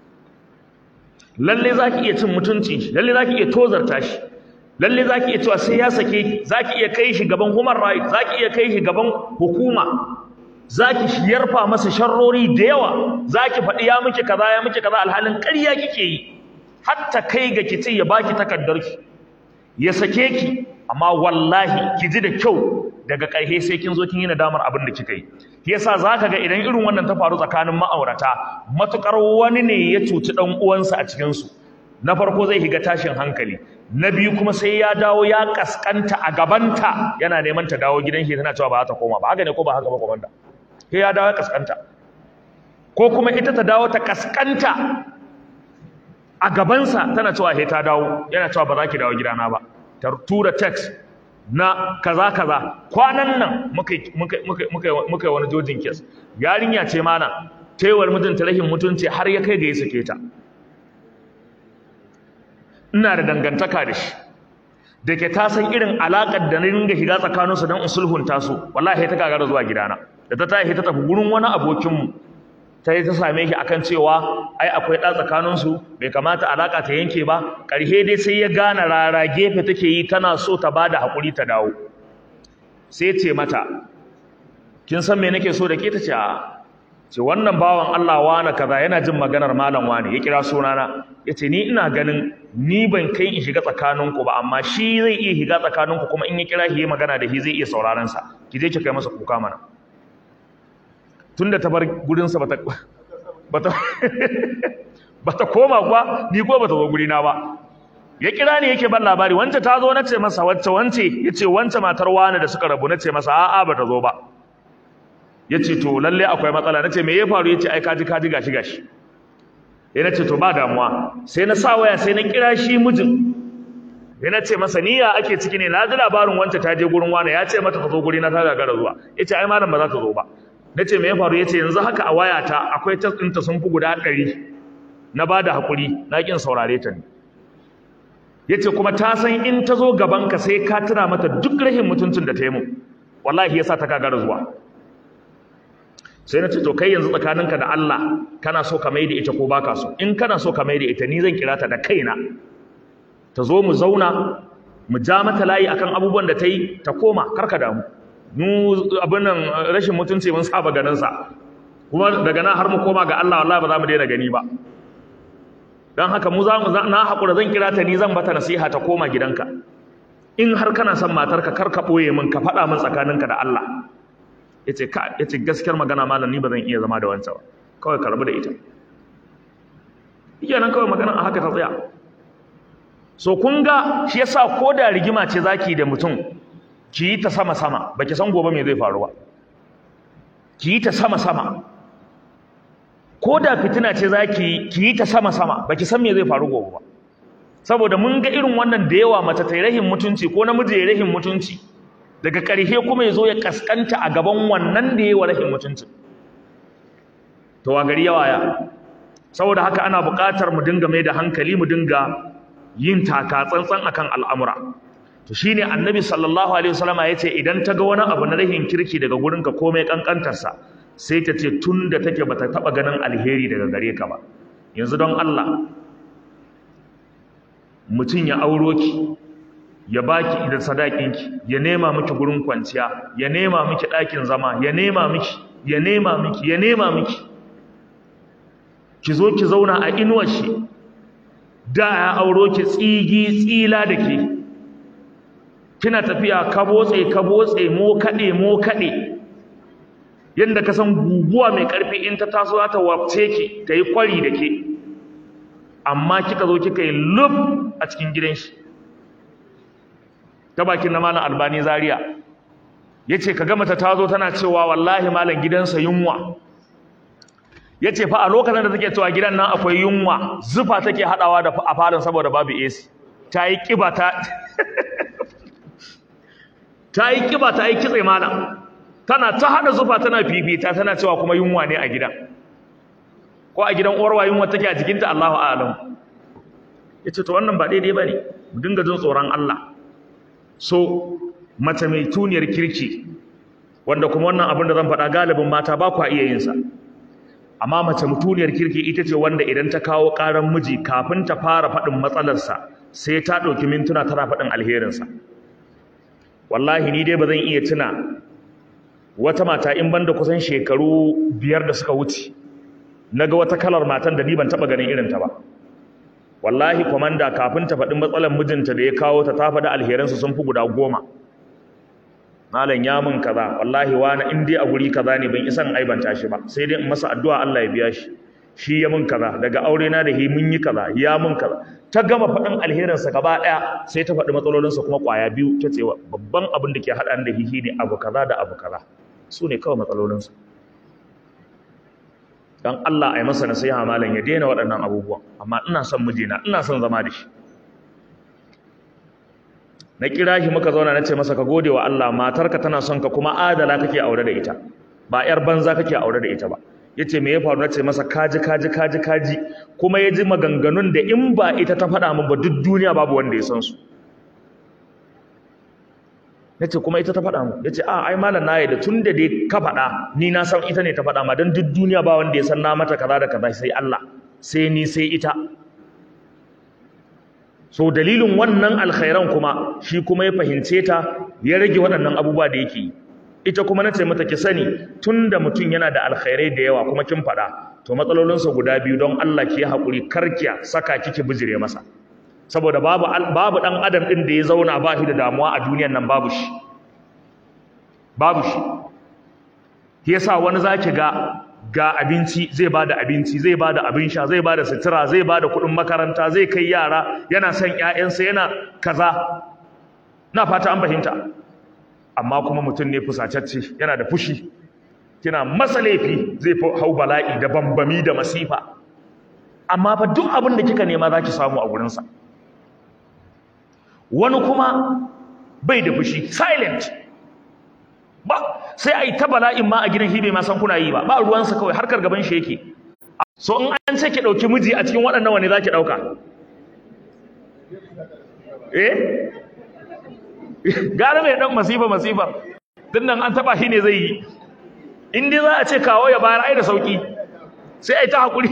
lalle za ki iya cin mutunci shi lalle za ki iya tozarta shi lalle za ki iya cewa sai ya sake ki za ki iya kai shi gaban human right za ki iya kai shi gaban hukuma za ki yarfa masa sharrori da yawa za ki faɗi ya miki kaza ya miki kaza alhalin ƙarya kike yi hatta kai ga ki ce ya baki takardarki ya sake ki amma wallahi ki ji da kyau daga ƙarshe sai kin zo kin yi nadamar abin da kika yi yasa zaka ga idan irin wannan ta faru tsakanin ma'aurata matukar wani ne ya cuci dan uwansa a cikin su na farko zai higa tashin hankali na biyu kuma sai ya dawo ya kaskanta a gabanta yana neman ta dawo gidan shi tana cewa ba za ta koma ba haka ne ko ba haka ba komanda sai ya dawo ya kaskanta ko kuma ita ta dawo ta kaskanta a gabansa tana cewa he ta dawo yana cewa ba za ki dawo gidana ba ta tura text na kaza kaza kwanan nan muka muka muka muka wani jojin kes yarinya ce mana taiwar mijinta rahin mutunci har ya kai ga ya sake ta ina da dangantaka da shi da ke ta san irin alaƙar da na ringa shiga tsakaninsu don in sulhunta su wallahi ta gagara zuwa gidana da ta tashi ta tafi gurin wani abokinmu ta yi ta same shi akan cewa ai akwai ɗa tsakaninsu bai kamata alaƙa ta yanke ba ƙarshe dai sai ya gane rara gefe take yi tana so ta ba da haƙuri ta dawo sai ce mata kin san me nake so da ke ta ce a ce wannan bawan Allah wane kaza yana jin maganar malam wane ya kira sunana ya ce ni ina ganin ni ban kai in shiga tsakaninku ba amma shi zai iya shiga tsakaninku kuma in ya kira shi magana da shi zai iya sauraron sa ki je ki kai masa kuka mana tunda ta bar gurinsa bata bata bata koma kuwa ni ko bata zo guri na ba ya kira ni yake ban labari wance ta zo nace masa wacce wance yace wance matar wani da suka rabu nace masa a'a bata zo ba yace to lalle akwai matsala nace me ya faru yace ai kaji kaji gashi gashi ya nace to ba damuwa sai na sa waya sai na kira shi mijin ya nace masa niyya ake ciki ne na ji labarin wance ta je gurin wani ya ce mata ta zo guri na ta gagara zuwa yace ai malam ba za ta zo ba nace me ya faru yace yanzu haka a wayata akwai tas ɗinta sun fi guda ɗari na ba da haƙuri na ƙin saurare ta ne ya ce kuma ta san in ta zo gabanka sai ka tuna mata duk rahin mutuncin da ta yi mu wallahi ya sa ta kagara zuwa sai na ce to kai yanzu tsakaninka da Allah kana so ka maida ita ko baka so in kana so ka maida ita ni zan kira ta da kaina ta zo mu zauna mu ja mata layi akan abubuwan da ta yi ta koma karka damu mu abin nan rashin mutunci mun saba ganin sa kuma daga nan har mu koma ga Allah wallahi ba za mu daina gani ba dan haka mu za mu na hakura zan kira ta ni zan bata nasiha ta koma gidanka in har kana son matarka kar ka boye min ka faɗa min tsakaninka da Allah yace ka yace gaskiyar magana malam ni ba zan iya zama da wancan ba kawai ka rabu da ita nan kawai magana a haka ta tsaya so kun ga shi yasa ko da rigima ce zaki da mutum ki yi ta sama sama baki san gobe me zai faru ba ki yi ta sama sama ko da fitina ce za ki yi ta sama-sama ba ki san me zai faru gobe ba saboda mun ga irin wannan da yawa mace ta rahin mutunci ko namiji ya rahin mutunci daga ƙarshe kuma ya zo ya kaskanta a gaban wannan da ya wa rahin mutunci to wa gari yawa ya saboda haka ana buƙatar mu dinga mai da hankali mu dinga yin taka tsantsan akan al'amura to shine annabi sallallahu alaihi wasallama yace idan ta ga wani abu na rahin kirki daga gurinka komai kankantarsa sai ta ce tun da take bata taba ganin alheri daga gare ka ba yanzu don Allah mutum ya auro ki ya baki idan sadakinki ya nema miki gurin kwanciya ya nema miki ɗakin zama ya nema miki ya nema miki ya nema miki ki zo ki zauna a inuwar shi da ya auro ki tsigi tsila da ke kina tafiya kabotse kabotse mo kaɗe mo kaɗe yadda ka san guguwa mai ƙarfi in ta taso za ta wafce ki ta yi kwari da ke amma kika zo kika yi lub a cikin gidan shi ta bakin na malam albani zaria ya ce ka gama ta tazo tana cewa wallahi malam gidansa yunwa ya ce fa a lokacin da take cewa gidan nan akwai yunwa zufa take haɗawa da a falon saboda babu AC ta yi ƙiba ta ta yi ƙiba ta yi kitse malam tana ta hada zufa tana fifita tana cewa kuma yunwa ne a gidan ko a gidan uwarwa yunwa take a jikinta Allahu a'lam yace to wannan ba daidai bane mu dinga jin tsoron Allah so mace mai tuniyar kirki wanda kuma wannan abin da zan faɗa galibin mata ba kwa iya yin sa amma mace mutuniyar kirki ita ce wanda idan ta kawo ƙaran miji kafin ta fara faɗin matsalarsa sai ta ɗauki mintuna tana faɗin alherinsa wallahi ni dai ba zan iya tuna wata mata in banda kusan shekaru biyar da suka wuce naga wata kalar matan da ni ban taba ganin irin ta ba wallahi komanda kafin ta faɗi matsalar mijinta da ya kawo ta ta faɗi alheransu sun fi guda goma malam ya mun kaza wallahi wani in dai a guri kaza ne ban isan aibanta shi ba sai dai in masa addu'a Allah ya biya shi shi ya mun kaza daga aure na da hi mun yi kaza ya mun kaza ta gama faɗin alherinsa gaba ɗaya sai ta faɗi matsalolinsa kuma ƙwaya biyu ta ce babban abin da ke haɗa da hihi ne abu kaza da abu kaza su ne kawai matsalolinsa don Allah a yi masa nasiha malam ya daina waɗannan abubuwan amma ina son mijina ina son zama da shi na kira shi muka zauna na ce masa ka gode wa Allah matarka tana son ka kuma adala kake aure da ita ba yar banza kake aure da ita ba yace me ya faru nace masa kaji kaji kaji kaji kuma ya ji maganganun da in ba ita ta faɗa min ba duk duniya babu wanda ya san su nace kuma ita ta faɗa mu yace a ai malam na da tun da dai ka faɗa ni na san ita ne ta faɗa ma dan duk duniya ba wanda ya san na mata kaza da kaza sai Allah sai ni sai ita so dalilin wannan alkhairan kuma shi kuma ya fahimce ta ya rage waɗannan abubuwa da yake yi ita kuma nace mata ki sani tunda mutum yana da alkhairai da yawa kuma kin faɗa to matsalolinsa guda biyu don Allah ki haƙuri karkiya saka kike bijire masa saboda babu babu dan adam din da ya zauna ba shi da damuwa a duniyar nan babu shi babu shi shi yasa wani zaki ga ga abinci zai bada abinci zai bada abin sha zai bada sutura zai bada kuɗin makaranta zai kai yara yana son ƴaƴansa yana kaza na fata an fahimta amma kuma mutum ne fusatacce yana da fushi kina masa laifi zai hau bala'i da bambami da masifa amma fa duk abin da kika nema zaki samu a gurinsa wani kuma bai da fushi silent ba sai a yi ta bala'in ma a gidan hibe ma san kuna yi ba ba ruwansa kawai harkar gaban shi yake so in an ce ki ɗauki miji a cikin waɗannan wani za ki ɗauka eh gara mai ɗan masifa masifa tun nan an taɓa shi ne zai yi in dai za a ce kawo ya bayar ai da sauƙi sai a yi ta haƙuri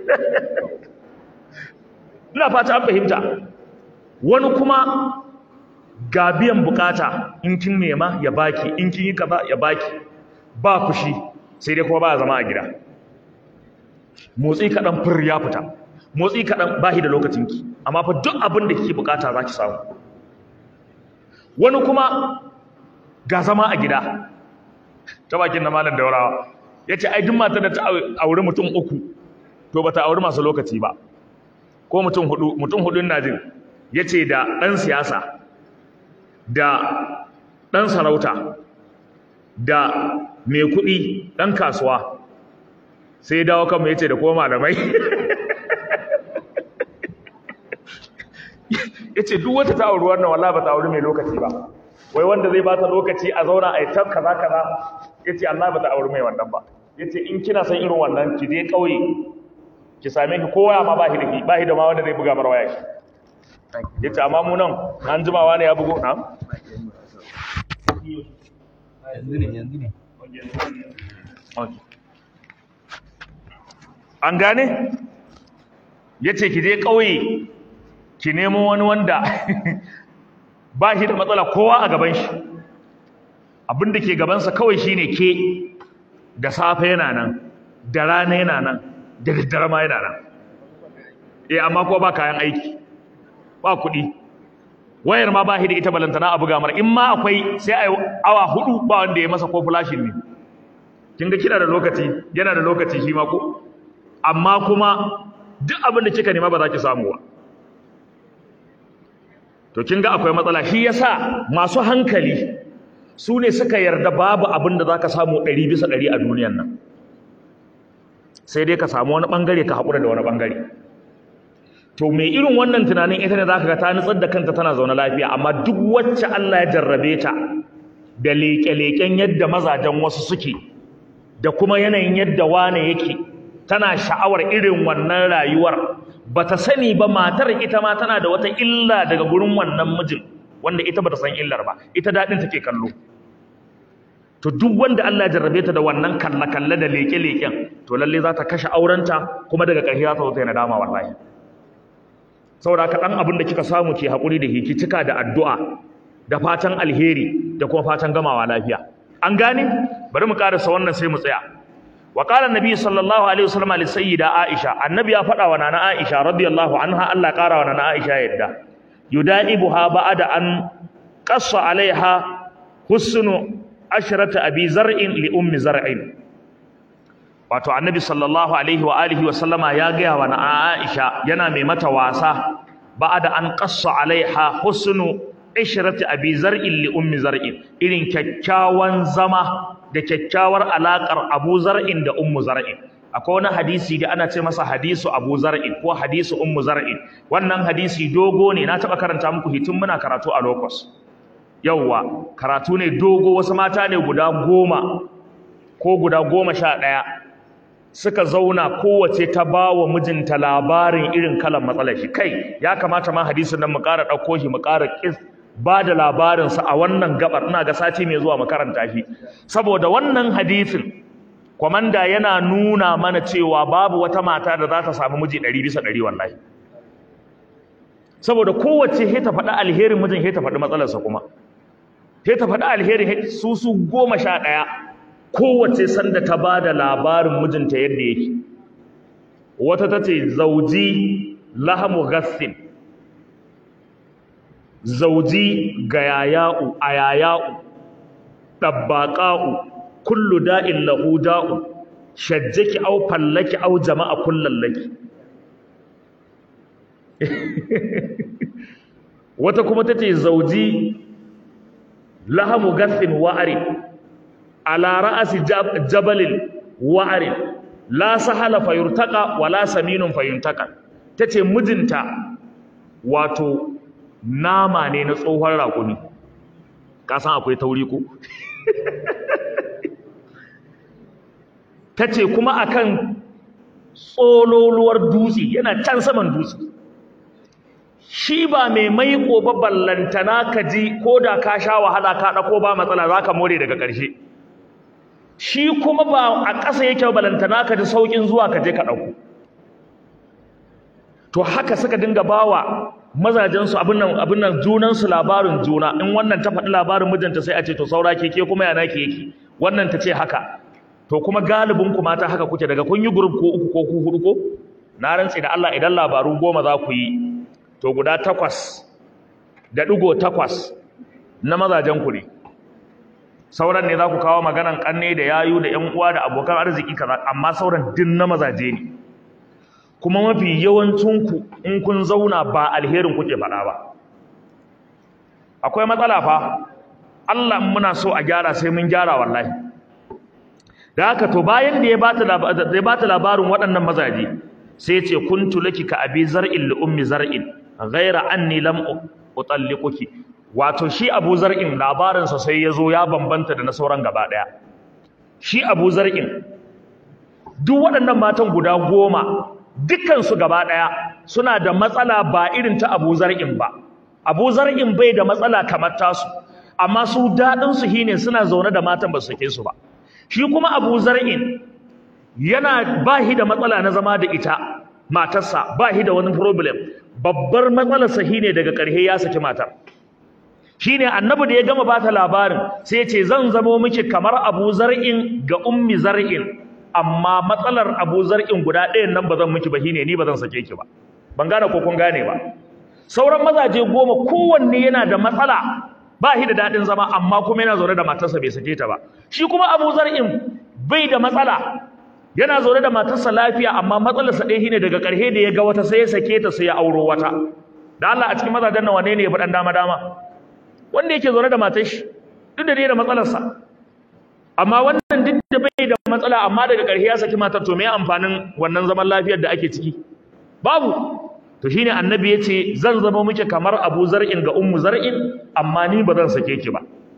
ina fata an fahimta wani kuma ga biyan bukata in kin nema ya baki in kin yi kaza ya baki ba fushi sai dai kuma ba zama a gida motsi kaɗan fur ya fita motsi kaɗan ba da lokacinki amma fa duk abin da kike bukata za ki samu wani kuma ga zama a gida ta bakin na malam daurawa ya ce ai duk matar da ta auri mutum uku to ba ta auri masu lokaci ba ko mutum hudu mutum hudun na jin ya ce da ɗan siyasa da ɗan sarauta da mai kuɗi ɗan kasuwa sai ya dawo kanmu ya ce da kuma malamai ya ce duk wata ta auri wannan wala ba ta auri mai lokaci ba wai wanda zai ba ta lokaci a zauna a yi ta kaza kaza ya ce Allah ba ta auri mai wannan ba ya ce in kina son irin wannan ki je ƙauye ki same ki kowa ma ba shi da ki ba shi da ma wanda zai buga marwaya shi ya ce amma mu nan an jimawa ne ya bugo na yanzu ne yanzu ne an gane ya ce ki je ƙauye ki nemo wani wanda ba shi da matsala kowa a gaban shi abinda ke gabansa kawai shine ke da safe yana nan da rana yana nan da daddare ma yana nan eh amma ko ba kayan aiki ba kuɗi wayar ma ba shi da ita balantana a buga mara in ma akwai sai a awa hudu ba wanda ya masa ko flashin ne kin ga kina da lokaci yana da lokaci shi ma ko amma kuma duk abin da kika nema ba za ki samu ba to kin ga akwai matsala shi yasa masu hankali su ne suka yarda babu abin da zaka samu ɗari bisa ɗari a duniyan nan sai dai ka samu wani ɓangare ka haƙura da wani ɓangare to mai irin wannan tunanin ita ne zaka ga ta nutsar da kanta tana zaune lafiya amma duk wacce Allah ya jarrabe ta da leƙe-leƙen yadda mazajen wasu suke da kuma yanayin yadda wane yake tana sha'awar irin wannan rayuwar bata sani ba matar ita ma tana da wata illa daga gurin wannan mijin wanda ita bata san illar ba ita dadin take kallo to duk wanda Allah ya jarrabe ta da wannan kalla kalle da leke leken to lalle za ta kashe aurenta kuma daga ƙarshe za ta zo ta yi nadama wallahi saboda ka dan abin da kika samu ke hakuri da hiki cika da addu'a da fatan alheri da kuma fatan gamawa lafiya an gane bari mu karasa wannan sai mu tsaya wa qala annabi sallallahu alaihi wasallam li sayyida aisha annabi ya faɗa wa nana aisha radiyallahu anha Allah ƙara wa nana aisha yadda yudaibuha ba'da an qassa alaiha husnu ashrata abi zar'in li ummi zar'in wato annabi sallallahu alaihi wa alihi wa sallama ya gaya wa nana aisha yana mai mata wasa ba'da an qassa alaiha husnu ishrati abi zar'in li ummi zar'in irin kyakkyawan zama da kyakkyawar alakar abu zar'in da ummu zar'in akwai wani hadisi da ana ce masa hadisu abu zar'in ko hadisu ummu zar'in wannan hadisi dogo ne na taba karanta muku hitin muna karatu a locus yawwa karatu ne dogo wasu mata ne guda goma ko guda goma sha ɗaya suka zauna kowace ta ba wa mijinta labarin irin kalan matsalar shi kai ya kamata ma hadisin nan mu ƙara ɗauko shi mu ƙara ba da labarinsa a wannan gabar ina ga sati mai zuwa makaranta shi saboda wannan hadisin kwamanda yana nuna mana cewa babu wata mata da za ta samu miji ɗari bisa ɗari wallahi saboda kowace he ta faɗi alherin mijin he ta faɗi matsalarsa kuma he ta faɗi alherin su su goma sha ɗaya kowace sanda ta ba da labarin mijinta yadda yake wata ta ce zauji lahamu gassin zauji gayaya'u ayaya'u ɗabbaƙa'u kullu da'in lahu da'u shajjaki au fallaki au jama'a kullallaki wata kuma tace zauji lahamu gathin wa'ari ala ra'asi jabalin wa'ari la sahala fayurtaqa wala saminun fayuntaka tace mijinta wato nama ne na tsohon raƙumi ka san akwai tauri ko tace kuma akan tsololuwar dutse yana can saman dutse shi ba mai maiko ba ballantana ka ji ko da ka sha wahala ka ɗako ba matsala za ka more daga ƙarshe shi kuma ba a ƙasa yake ballantana ka ji sauƙin zuwa ka je ka ɗauko to haka suka dinga bawa mazajensu abin nan abin nan junansu labarin juna in wannan ta faɗi labarin mijinta sai a ce to saura ke ke kuma yana ke yake wannan ta ce haka to kuma galibin ku mata haka kuke daga kun yi group ko uku ko ku hudu ko na rantsi da Allah idan labaru goma za ku yi to guda takwas da ɗigo takwas na mazajen ku ne sauran ne za ku kawo maganan ƙanne da yayu da ƴan uwa da abokan arziki kaza amma sauran din na mazaje ne kuma mafi yawancinku in kun zauna ba alherin kuke faɗa ba akwai matsala fa Allah in muna so a gyara sai mun gyara wallahi da haka to bayan da ya bata da ya bata labarin waɗannan mazaje sai ya ce kuntu laki ka abi zar'in li ummi zar'in ghaira anni lam utalliquki wato shi Abu Zar'in labarin sa sai yazo ya bambanta da na sauran gaba daya shi Abu Zar'in duk waɗannan matan guda goma dukkan su gaba daya suna da matsala ba irin ta Abu Zar'in ba Abu Zar'in bai da matsala kamar tasu amma su dadin su shine suna zaune da matan ba su sake su ba shi kuma Abu Zar'in yana ba shi da matsala na zama da ita matarsa ba shi da wani problem babbar matsalarsa shine daga ƙarshe ya saki matar shine annabi da ya gama bata labarin sai ya ce zan zamo miki kamar Abu Zar'in ga ummi Zar'in amma matsalar Abu Zar'in guda ɗayan nan ba zan miki ba shine ni ba zan sake ki ba ban gane ko kun gane ba sauran mazaje goma kowanne yana da matsala ba shi da daɗin zama amma kuma yana zaune da matarsa bai sake ta ba shi kuma Abu Zar'in bai da matsala yana zaune da matarsa lafiya amma matsalarsa ɗaya shine daga ƙarshe da ya ga wata sai ya sake ta sai ya auro wata da Allah a cikin mazajen nan wane ne ya fi ɗan dama dama wanda yake zaune da matar shi duk da dai da matsalarsa amma wannan duk da bai da matsala amma daga ƙarshe ya saki matar to me amfanin wannan zaman lafiyar da ake ciki babu to shine annabi ya ce zan zama muke kamar abu zar'in ga ummu zar'in amma ni ba zan sake ki ba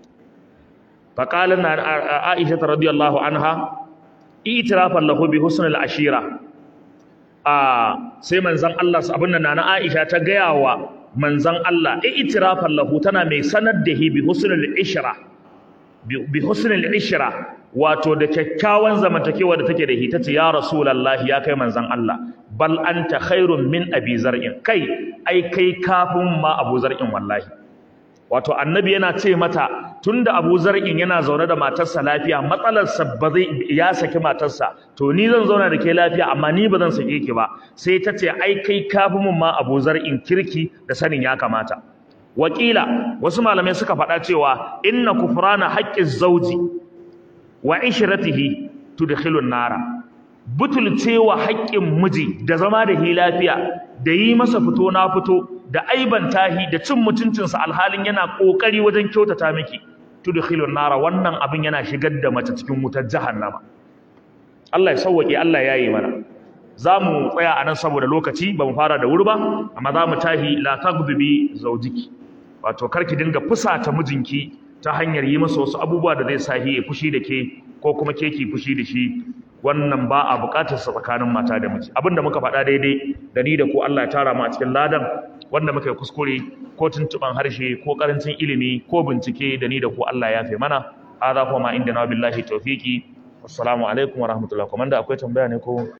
faqala aisha radiyallahu anha itirafan lahu bi husnil ashira a sai manzon Allah abin nan na Aisha ta gaya wa manzon Allah itirafan lahu tana mai sanar da hi bi husnil ishra bi husnil ishra wato da kyakkyawan zamantakewa da take da hi tace ya rasulullahi ya kai manzon Allah bal anta khairun min abi zar'in kai ai kai kafin ma abu zar'in wallahi wato annabi yana ce mata tunda Abu Zar'in yana zaune da matarsa lafiya matsalarsa ba zai ya saki matarsa to ni zan zauna da ke lafiya amma ni ba zan sake ki ba sai ta ce ai kai kafi mun ma Abu Zar'in kirki da sanin ya kamata wakila wasu malamai suka faɗa cewa inna kufrana haqqiz zawji wa ishratihi tudkhilu nara butulcewa haƙƙin miji da zama da hi lafiya da yi masa fito na fito da aiban tahi da cin mutuncinsa alhalin yana ƙoƙari wajen kyautata miki tudkhilun nara wannan abin yana shigar da mace cikin wutar jahannama Allah ya sauwake Allah ya yi mana za mu tsaya a nan saboda lokaci ba mu fara da wuri ba amma za mu tahi la taghdibi zawjiki wato karki dinga fusata mijinki ta hanyar yi masa wasu abubuwa da zai sahi ya fushi da ke ko kuma ke ki fushi da shi wannan ba a buƙatar sa tsakanin mata da miji abinda muka faɗa daidai da ni da ku Allah ya tara mu a cikin ladan wanda muka yi kuskure ko tuntuban harshe ko karancin ilimi ko bincike da ni da ku Allah ya fi mana hadha kuma inda na billahi tawfiki assalamu alaikum wa rahmatullahi kuma da akwai tambaya ne ko